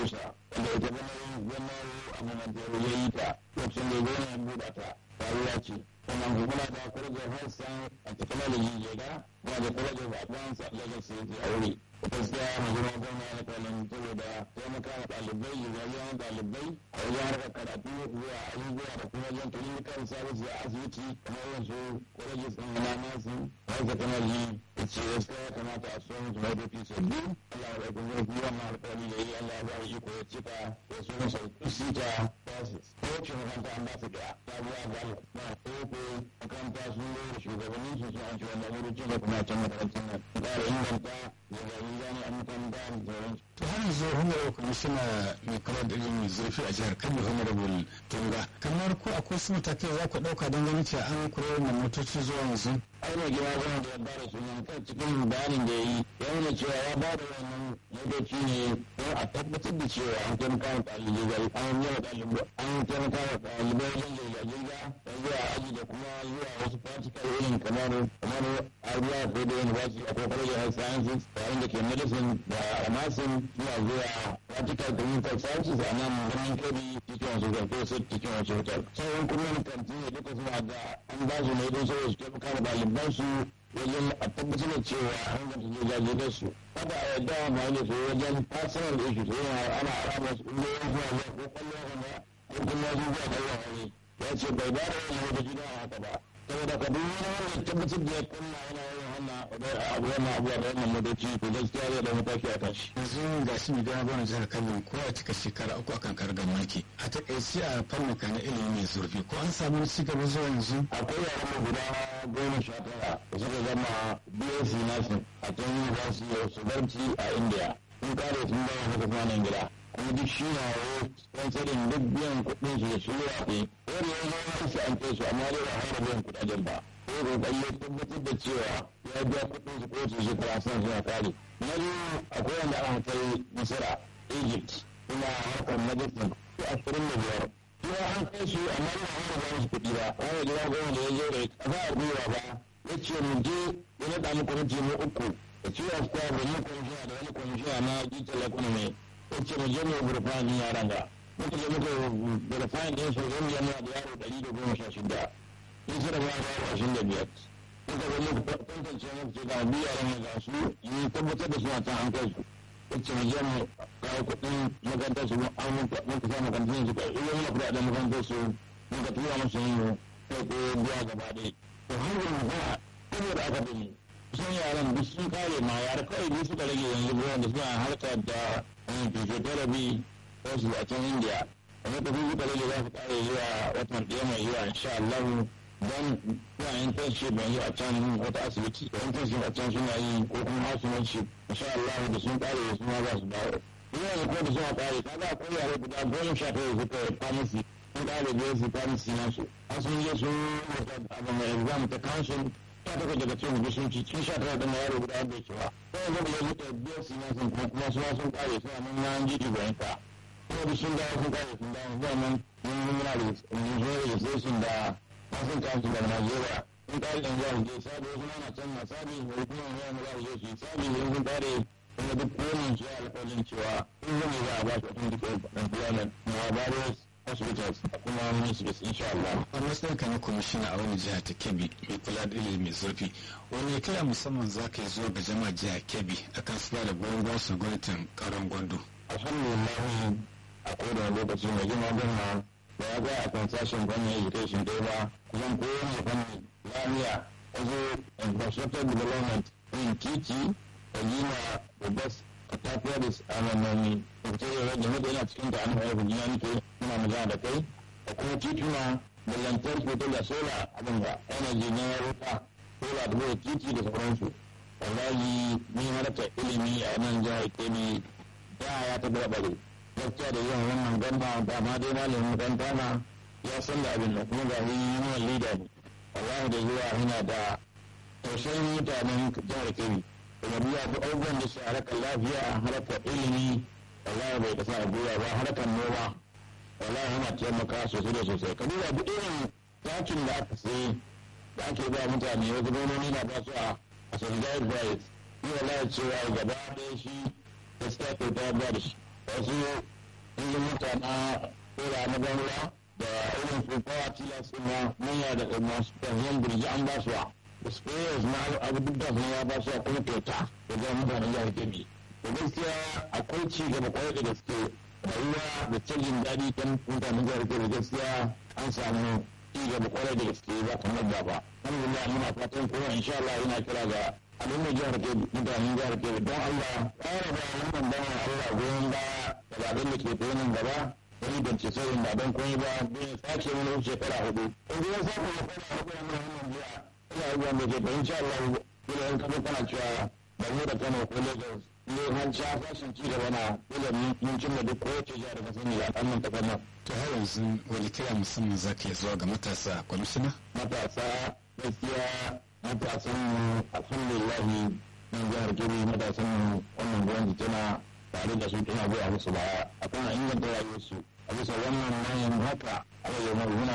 kusa wanda ita zama zama a mamantaro ya yi ta lokacin da ya zo ya buɗa ta faruwa ce sannan kuma da kwarajar hassan a technology jega kuma da kwarajar advanced legacy a wuri gaskiya mai girma gwamna na kwanan saboda taimaka wa ɗalibai rayuwar ɗalibai a wajen harkar karatu zuwa abubuwa da kuma wajen clinical service a asibiti kamar yanzu colleges ɗin na nasu health technology da ce gaskiya ya kamata a so musu motoci sabbi Allah ya ɗauki zurfi wannan alƙawari da yi Allah ya ba shi ko ya cika ya so masa sita process ko ce makaranta an ba su da sabuwa gal na koko makaranta sun zo da shugabannin su sun an ci wannan wurin da kuma can makarantar nan ƙara inganta to har yanzu honorable commissioner mai kula da ilimin zurfi a jihar kano honorable tunga kamar ko akwai su matakai za ku ɗauka don ganin cewa an kula da motoci zuwa yanzu ai mai gina gwamna da ya bada sunan kan cikin bayanin da ya yi ya nuna cewa ya bada wannan motoci ne don a tabbatar da cewa an taimaka wa ɗalibai an yi wa ɗalibai an taimaka wa ɗalibai wajen jirga-jirga da zuwa aji da kuma zuwa wasu practical irin kamar kamar abuwa ko da university a kokarin health sciences yayin da ke medicine da nursing suna zuwa practical clinical sciences a nan birnin kebbi cikin wasu zarfe su cikin wasu hotel sauran kuma kanti ne duka suna da an ba su ne don saboda su taimaka wa ɗaliban su wajen a tabbatar da cewa an ganta jirga su kada a yarda ma da su wajen personal issue su yana ana alama su inda yin zuwa zuwa ko kwallon wani ko kuma su zuwa kwallon wani ya ce bai ba da wani wata gida a haka ba saboda ka duk wani wanda tabbatar da ya kunna yana yin wannan abu wannan abuwa da wannan motoci to gaskiya zai da mataki a tashi. yanzu ga shi mai gana gwamnan jihar kano ko a cika shekara uku akan kargar mulki a takaice a fannin ka na ilimi mai zurfi ko an samu ci gaba zuwa yanzu. akwai yaran guda goma sha tara da suka zama bsc nursing a can university of subarci a india sun kare sun zama suka kuma nan gida kuma duk shi na sponsorin duk biyan kuɗin su da su yi wafe wani ya zama su an kai su amma dai ba har biyan kuɗaɗen ba ko kokari ya tabbatar da cewa ya biya kuɗin su ko su shekara sun suna kare na biyu akwai wanda aka kai misira egypt kuma harkar medicine ko ashirin da biyar kuma an kai su amma ba har ba su kuɗi ba wani gida goma da ya zo da kafa a gwiwa ba ya ce mu je ya naɗa mu kwamiti mu uku da ciwon kwa da mu kwamishina da wani kwamishina na digital economy ya ce mu je mu burfani yaran ga muka je muka burfani ɗin su zan yana da yaro ɗari da goma sha shida in su da ba da ashirin da biyar muka zo muka tantance muka ce ga biyu yaran mu ga su yi tabbatar da suna can an kai su ya ce mu je mu kawo kuɗin makarantar su an muka sa makarantar su ka iya mana kuɗaɗen makarantar su muka tura musu yin kai ko biya gaba ɗaya to har yanzu ba saboda aka bi sun yaran duk sun kare ma yara kawai biyu suka rage yanzu wanda suna harkar da physiotherapy ko su a can india wanda ta fi suka rage za su kare zuwa watan ɗaya mai zuwa insha Allah don suna yin internship yanzu a can wata asibiti da internship a can suna yi ko kuma hasumanship insha Allah da sun kare su ma za su dawo yana da kuma da suna kare kaga akwai yare guda goma sha tara suka yi pharmacy sun kare biyar su pharmacy nasu har sun je sun abin mai exam ta council ta daga daga cikin gudu sun ci cikin sha tara da yaro guda wanda ya ba sai yanzu da yanzu ta biyar su nasu kuma kuma su ma sun kare suna nan na an jiji bayan ka kuma duk sun dawo sun kare sun dawo zuwa nan mun muna da registration da masu council da Najeriya sun kare yanzu a je sabi wasu mana can na sabi wani kuma yana za su je su yi sabi yanzu sun kare kuma duk wani shi alƙalin cewa in zane za a ba su authentic employment na various hospitals a kuma ministries insha Allah. a matsayin ka na kwamishina a wani jiha ta kebbi mai kula da ilimi mai zurfi wani kira musamman za ka yi zuwa ga jama'a jiha kebbi akan su ba da goyon bayan su gwamnatin karon gwando. alhamdulillah a kowane lokaci mai girma gwamna da ya ga a kan sashen gwamnan education ɗaya ba kusan kowane fanni lafiya wasu infrastructure development yin titi da gina da bus a tafiya da tsananani da fito da rage mutu yana cikin ta an haifu gina nike muna magana da kai da kuma tituna da lantarki ta da sola abin da energy na wuta sola da kuma titi da sauransu wallahi ni harkar ilimi a nan jihar kebbi da ya ta barbare gaskiya da yawan wannan gwamna da ma dai malamin makaranta na ya san da abin da kuma ga yi yawan lida ne wallahi da zuwa yana da tausayin mutanen jihar kebbi kuma biya duk abubuwan da su harkar lafiya harkar ilimi wallahi bai kasa a gwiwa ba harkar noma wallahi yana taimaka sosai da sosai ka duba duk irin takin da aka sayi da ake ba mutane wasu gononi na ba su a a subsidized price ni wallahi cewa gaba ɗaya shi gaskiya kyauta ba da shi wasu injin mota na kora na banruwa da irin su kawa tilas na manya da masu tafiyan birgi an ba su da sprayers na abu duk da sun ya ba su kuma kyauta da zai mutanen jihar kebbi da gaskiya akwai ci gaba kwarai da gaske rayuwa da canjin daɗi kan mutanen jihar kebbi gaskiya an samu ci gaba kwarai da gaske ba kamar da ba alhamdulillah muna fatan kuma insha Allah yana kira ga al'ummar jihar kebbi mutanen jihar kebbi don Allah ƙara ba wannan bawan Allah goyon baya da zaɓen da ke tsaye gaba wani bance sauyin ba don komai ba don ya sace wani wuce shekara hudu in ya sace shekara hudu a wannan jiya ina abubuwan da ke da insha Allah kila in kama kana cewa ba mu da Kano ko Lagos ne har sha fashin ci gaba na kila mun cimma duk kowace jihar da ka sani a kannan ta kannan. to har yanzu wani kira musamman za ka zuwa ga matasa kwamishina? matasa gaskiya matasan alhamdulillahi nan jihar kebbi matasan wannan gwamnati tana tare da su tana zuwa musu baya a kan inganta rayuwarsu a bisa wannan manyan haka a yau